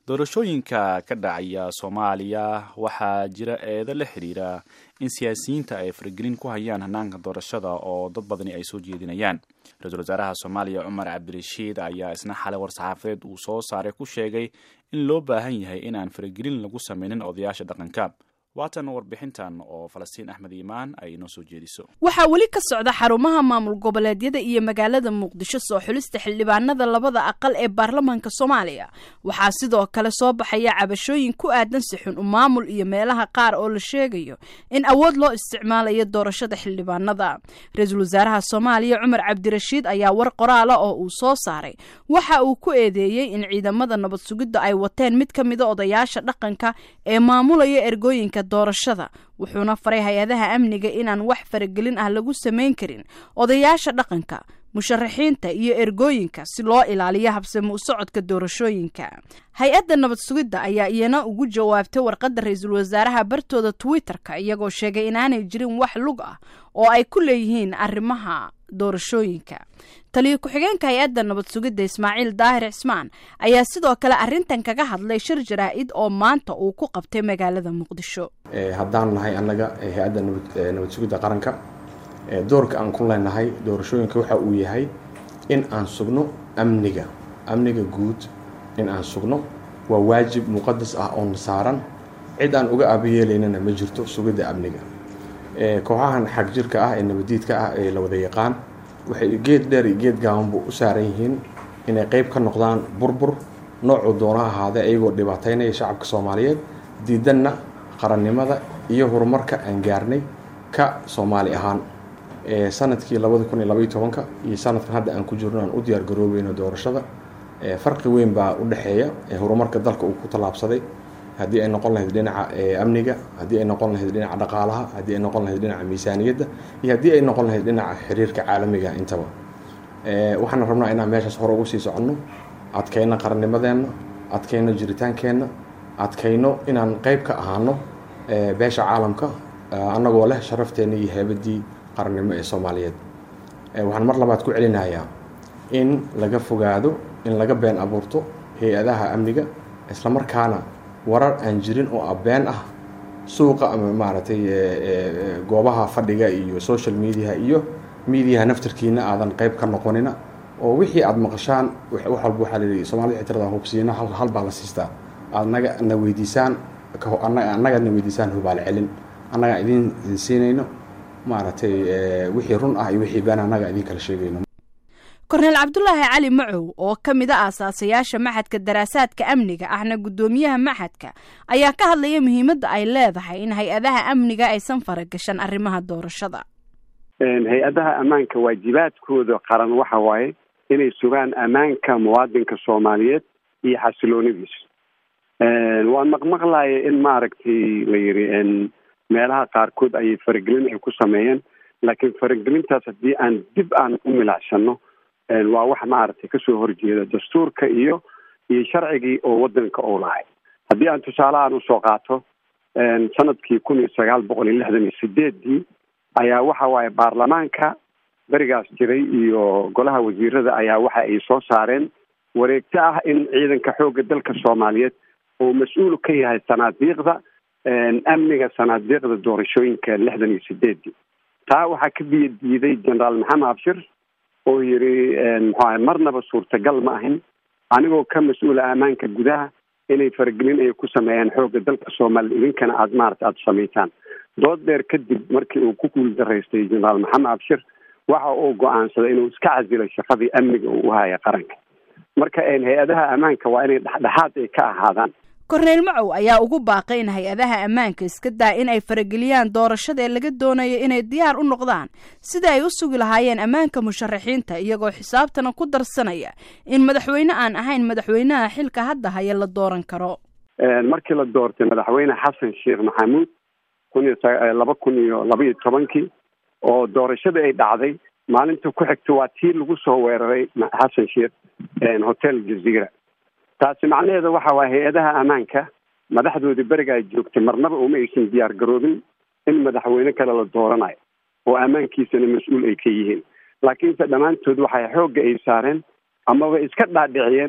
doorashooyinka ka dhacaya soomaaliya waxaa jira eedo la xiriira in siyaasiyiinta ay faragelin ku hayaan hanaanka doorashada oo dad badani ay soo jeedinayaan ra-iisul wasaaraha soomaaliya cumar cabdirashiid ayaa isna xalay war-saxaafadeed uu soo saaray ku sheegay in loo baahan yahay in aan faragelin lagu sameynin odayaasha dhaqanka waatan warbixintan oo falastiin axmed iimaan ay inoo soo jeediso waxaa weli ka socda xarumaha maamul goboleedyada iyo magaalada muqdisho soo xulista xildhibaanada labada aqal ee baarlamaanka soomaaliya waxaa sidoo kale soo baxaya cabashooyin ku aadan sixun u maamul iyo meelaha qaar oo la sheegayo in awood loo isticmaalayo doorashada xildhibaanada ra-iisul wasaaraha soomaaliya cumar cabdirashiid ayaa war qoraala oo uu soo saaray waxa uu ku eedeeyey in ciidamada nabad sugidda ay wateen mid ka mida odayaasha dhaqanka ee maamulaya ergooyinka doorashada wuxuuna faray hay-adaha amniga inaan wax faragelin ah lagu samayn karin odayaasha dhaqanka musharaxiinta iyo ergooyinka si loo ilaaliyo habsami u socodka doorashooyinka hay-adda nabad sugidda ayaa iyana ugu jawaabtay warqadda ra-iisul wasaaraha bartooda twitter-ka iyagoo sheegay inaanay jirin wax lug ah oo ay ku leeyihiin arrimaha doorashooyinka taliyo ku-xigeenka hay-adda nabad sugidda ismaaciil daahir cismaan ayaa sidoo kale arrintan kaga hadlay shir jaraa-id oo maanta uu ku qabtay magaalada muqdisho haddaan nahay annaga hay-adda nabad sugidda qaranka doorka aan ku leenahay doorashooyinka waxa uu yahay in aan sugno amniga amniga guud in aan sugno waa waajib muqadas ah oona saaran cid aan uga aabayeelaynana ma jirto sugidda amniga kooxahan xag jirka ah ee nabadiidka ah ee la wada yaqaan waxay geed dheer iyo geed gaabanbu u saaran yihiin inay qeyb ka noqdaan burbur noocuu doona ahaadee ayagoo dhibaataynaya shacabka soomaaliyeed diidanna qarannimada iyo horumarka aan gaarnay ka soomaali ahaan sanadkii labada kun iyo labaiyo tobanka iyo sanadkan hadda aan ku jirno aan u diyaar garoobeyno doorashada farqi weyn baa u dhexeeya horumarka dalka uu ku tallaabsaday haddii ay noqon lahayd dhinaca amniga haddii ay noqon lahayd dhinaca dhaqaalaha haddii ay noqon lahayd dhinaca miisaaniyadda iyo haddii ay noqon lahayd dhinaca xiriirka caalamiga intaba waxaana rabnaa inaan meeshaas hore ugu sii soconno adkayno qarannimadeenna adkayno jiritaankeenna adkayno inaan qeyb ka ahaano beesha caalamka annagoo leh sharafteenna iyo heebadii qarannimo ee soomaaliyeed waxaan mar labaad ku celinayaa in laga fogaado in laga been abuurto hay-adaha amniga islamarkaana warar aan jirin oo abeen ah suuqa ama maaragtay goobaha fadhiga iyo social mediaha iyo mediaha naftarkiina aadan qeyb ka noqonina oo wixii aada maqashaan wax walba waxaa layihi soomaalida xitirada hubsiino hal baa la siistaa aad naga na weydiisaan annaga na weydiisaan hubaal celin annagaan idin siinayno maaragtay wixii run ah iyo wixii been annaga idin kala sheegayno korneel cabdulaahi cali macow oo ka mid a aasaasayaasha maxadka daraasaadka amniga ahna guddoomiyaha maxadka ayaa ka hadlaya muhiimadda ay leedahay in hay-adaha amniga aysan faragashan arrimaha doorashada hay-adaha ammaanka waajibaadkooda qaran waxa waaye inay sugaan ammaanka muwaadinka soomaaliyeed iyo xasiloonidiisa waan maqmaqlaya in maaragtay la yidhi meelaha qaarkood ayay faragelin ay ku sameeyeen laakiin faragelintaas haddii aan dib aan u milacsanno waa wax maaragtay kasoo horjeeda dastuurka iyo iyo sharcigii oo wadanka uu lahay haddii aan tusaalehaan usoo qaato sanadkii kun iyo sagaal boqol iyo lixdan iyo sideedii ayaa waxa waaye baarlamaanka berigaas jiray iyo golaha wasiirada ayaa waxa ay soo saareen wareegto ah in ciidanka xoogga dalka soomaaliyeed uu mas-uul ka yahay sanaadiiqda amniga sanaadiiqda doorashooyinka lixdan iyo sideedii taa waxaa ka biyo diiday generaal maxamed abshir oo yidhi muxuaha marnaba suurtagal ma ahin anigoo ka mas-uula ammaanka gudaha inay faragelin ay ku sameeyaan xoogga dalka soomaaliya idinkana aada maarata aada samaytaan dood dheer kadib markii uu ku guuldaraystay generaal maxamed abshir waxa uu go-aansaday inuu iska casilo shaqadii amniga uu uhaya qaranka marka hay-adaha ammaanka waa inay dhexdhexaad ay ka ahaadaan korneyl macow ayaa ugu baaqay in hay-adaha ammaanka iska daa in ay farageliyaan doorashada ee laga doonayo inay diyaar u noqdaan sida ay u sugi lahaayeen ammaanka musharaxiinta iyagoo xisaabtana ku darsanaya in madaxweyne aan ahayn madaxweynaha xilka hadda haya la dooran karo markii la doortay madaxweyne xasan sheekh maxamuud kun iyo laba kun iyo laba iyo tobankii oo doorashada ay dhacday maalinta ku xigta waa tii lagu soo weeraray xasan sheekh hotel jazeera taasi macnaheeda waxa waaya hay-adaha ammaanka madaxdoodii beriga ay joogtay marnaba uma aysan diyaar garoobin in madaxweyne kale la dooranayo oo ammaankiisana mas-uul ay ka yihiin laakiinse dhammaantood waxay xoogga ay saareen amaba iska dhaadhiciyeen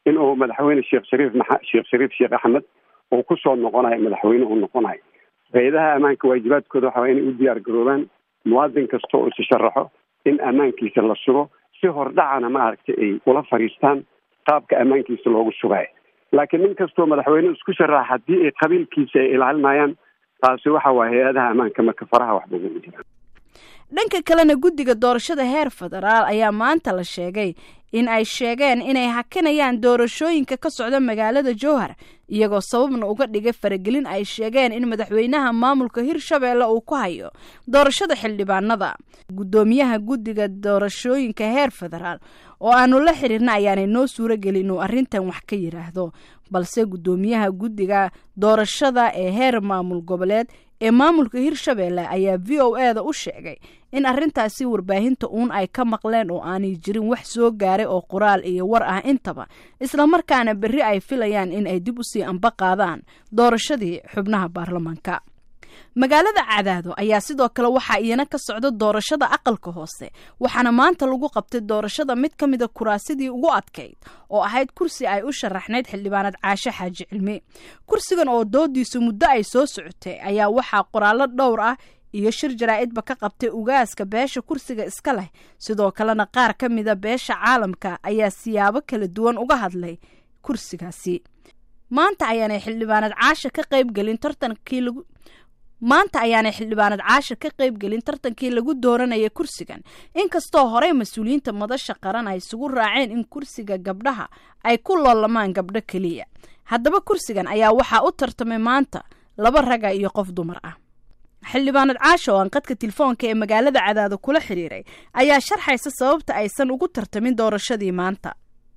in uu madaxweyne sheekh shariif maa sheekh shariif sheekh axmed uu kusoo noqonayo madaxweyne uu noqonayo hay-adaha ammaanka waajibaadkooda waxa waa inay u diyaar garoobaan muwaadin kasta oo issharaxo in ammaankiisa la sugo si hordhacana maaragtay ay ula fadhiistaan qaabka ammaankiisa loogu sugayo laakiin nin kastoo madaxweyne isku sharaxa haddii ay qabiilkiisa ay ilaalinayaan taasi waxa waaya hay-adaha ammaanka marka faraha waxba ugu jiraan dhanka kalena guddiga doorashada heer federaal ayaa maanta la sheegay in ay sheegeen inay hakinayaan doorashooyinka ka socda magaalada jowhar iyagoo sababna uga dhigay faragelin ay sheegeen in madaxweynaha maamulka hirshabeelle uu ku hayo doorashada xildhibaanada guddoomiyaha guddiga doorashooyinka heer federaal oo aanu la xiriirna ayaanay noo suuro gelin inuu arrintan wax ka yidhaahdo balse guddoomiyaha guddiga doorashada ee heer maamul goboleed ee maamulka hirshabeelle ayaa v o e da u sheegay in arrintaasi warbaahinta uun ay ka maqleen oo aanay jirin wax soo gaaray oo qoraal iyo war ah intaba islamarkaana berri ay filayaan in ay dib usii amba qaadaan doorashadii xubnaha baarlamaanka magaalada cadaado ayaa sidoo kale waxaa iyana ka socda doorashada aqalka hoose waxaana maanta lagu qabtay doorashada mid ka mida kuraasidii ugu adkayd oo ahayd kursi ay u sharaxnayd xildhibaanad caashe xaaji cilmi kursigan oo doodiisu muddo ay soo socotay ayaa waxaa qoraallo dhowr ah iyo shir jaraa-idba ka qabtay ugaaska beesha kursiga iska leh sidoo kalena qaar ka mida beesha caalamka ayaa siyaabo kala duwan uga hadlay kursigaasi maanta ayaanay xildhibaanad caasha ka qaybgelin tartankii lagu maanta ayaanay xildhibaanad caasha ka qaybgelin tartankii lagu dooranayay kursigan inkastoo horey mas-uuliyiinta madasha qaran ay isugu raaceen in kursiga gabdhaha ay ku loolamaan gabdho keliya haddaba kursigan ayaa waxaa u tartamay maanta laba raga iyo qof dumar ah xildhibaanad caasha oo aan qadka telefoonka ee magaalada cadaado kula xiriiray ayaa sharxaysa sababta aysan ugu tartamin doorashadii maanta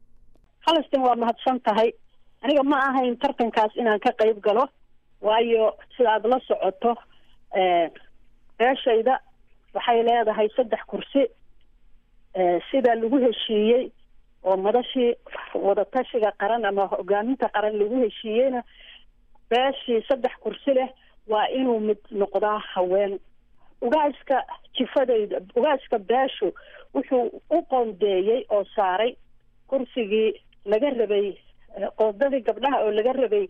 halastin waa mahadsan tahay aniga ma ahayn tartankaas inaan ka qayb galo waayo sida aada la socoto beeshayda waxay leedahay saddex kursi sida lagu heshiiyey oo madashii wadatashiga qaran ama hogaaminta qaran lagu heshiiyeyna beeshii saddex kursi leh waa inuu mid noqdaa haween ugaaska jifadayda ugaaska beeshu wuxuu u qoondeeyey oo saaray kursigii laga rabay qoondadii gabdhaha oo laga rabay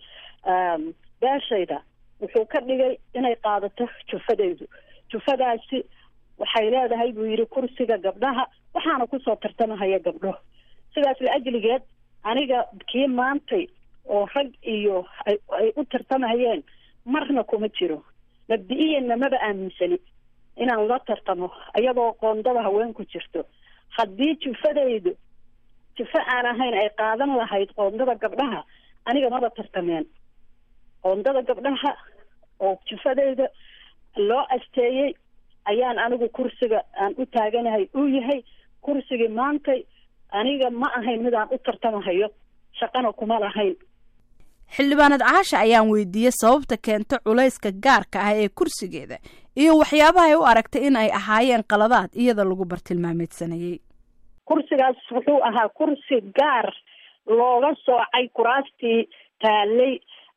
beeshayda wuxuu ka dhigay inay qaadato jufadaydu jufadaasi waxay leedahay buu yidhi kursiga gabdhaha waxaana kusoo tartamahaya gabdho sidaas la ajligeed aniga kii maantay oo rag iyo ay u tartamahayeen marna kuma jiro mabdi-iyanna maba aaminsani inaan la tartamo iyadoo qoondada haween ku jirto haddii jufadaydu jufo aan ahayn ay qaadan lahayd qoondada gabdhaha aniga maba tartameen qoondada gabdhaha oo jufadayda loo asteeyey ayaan anigu kursiga aan u taaganahay uu yahay kursigii maantay aniga ma ahayn midaan u tartamahayo shaqana kuma lahayn xildhibaanad caasha ayaan weydiiyey sababta keenta culayska gaarka ah ee kursigeeda iyo waxyaabaha ay u aragtay in ay ahaayeen qaladaad iyada lagu bartilmaameedsanayey kursigaas wuxuu ahaa kursi gaar looga soocay kuraastii taalay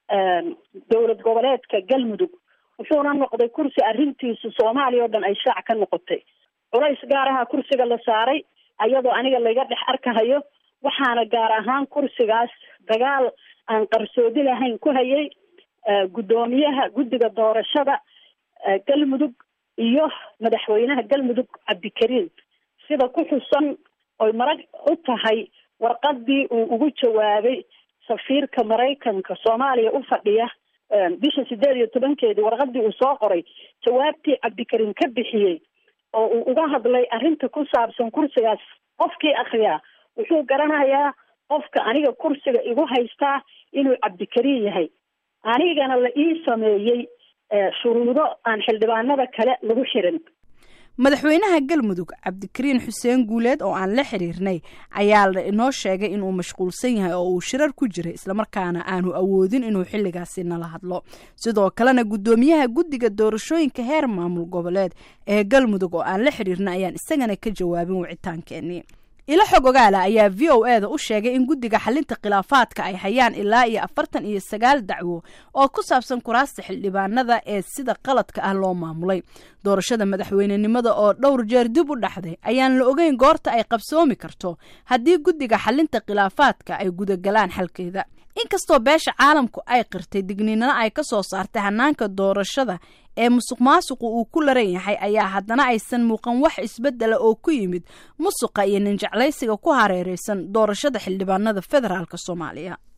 dowlad goboleedka galmudug wuxuuna noqday kursi arrintiisu soomaaliya oo dhan ay shaac ka noqotay culays gaar aha kursiga la saaray ayadoo aniga layga dhex arkahayo waxaana gaar ahaan kursigaas dagaal aan qarsoodi lahayn ku hayay guddoomiyaha guddiga doorashada galmudug iyo madaxweynaha galmudug cabdikariim sida ku xusan oy marag u tahay warqadii uu ugu jawaabay safiirka maraykanka soomaaliya u fadhiya bisha sideed iyo tobankeedii warqadii uu soo qoray jawaabtii cabdikariim ka bixiyey oo uu uga hadlay arrinta ku saabsan kursigaas qofkii akriyaa wuxuu garanayaa qofka aniga kursiga igu haystaa inuu cabdikariim yahay anigana la ii sameeyey shuruudo aan xildhibaanada kale lagu xirin madaxweynaha galmudug cabdikariin xuseen guuleed oo aan la xiriirnay ayaa la inoo sheegay inuu mashquulsan yahay oo uu shirar ku jiray islamarkaana aanu awoodin inuu xilligaasi nala hadlo sidoo kalena guddoomiyaha guddiga doorashooyinka heer maamul goboleed ee galmudug oo aan la xiriirnay ayaan isagana ka jawaabin wicitaankeenii ilo xog ogaala ayaa v o e da u sheegay in guddiga xalinta khilaafaadka ay hayaan ilaa iyo afartan iyo sagaal dacwo oo ku saabsan kuraasta xildhibaanada ee sida qaladka ah loo maamulay doorashada madaxweynenimada oo dhowr jeer dib u dhaxday ayaan la ogeyn goorta ay qabsoomi karto haddii guddiga xalinta khilaafaadka ay gudagalaan xalkeeda inkastoo beesha caalamku ay qirtay digniinana ay ka soo saartay hanaanka doorashada ee musuq maasuqu uu ku laran yahay ayaa haddana aysan muuqan wax isbeddela oo ku yimid musuqa iyo ninjeclaysiga ku hareeraysan doorashada xildhibaanada federaalk soomaaliya